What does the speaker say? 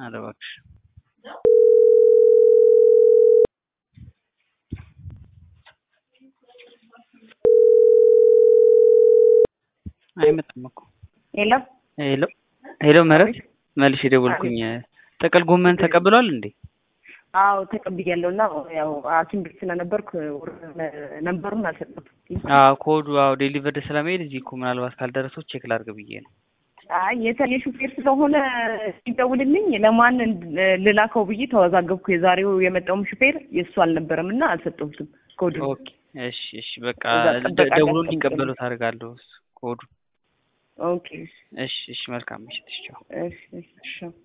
ኧረ እባክሽ አይመጣም እኮ ሄሎ ሄሎ ሄሎ ምህረት መልሼ ደወልኩኝ ጥቅል ጎመን ተቀብሏል እንዴ አዎ ተቀብያለሁ እና ያው ሐኪም ቤት ስለነበርኩ ነንበሩን አልሰጠሁትም። አዎ ኮዱ አዎ ዴሊቨርድ ስለመሄድ እዚህ እኮ ምናልባት ካልደረሰው ቼክ ላድርግ ብዬ ነው አይ የተለየ ሹፌር ስለሆነ ሲደውልልኝ ለማን ልላከው ብዬ ተወዛገብኩ። የዛሬው የመጣውም ሹፌር የእሱ አልነበረም እና አልሰጠሁትም ኮዱ። ኦኬ እሺ እሺ በቃ እዛ ጥበቃ ጋር ደውሎ ጠብቀኝ። እንዲቀበሉት አደርጋለሁ ኮዱ ኦኬ እሺ እሺ መልካም ምሽት እሺ ቻው እሺ እሺ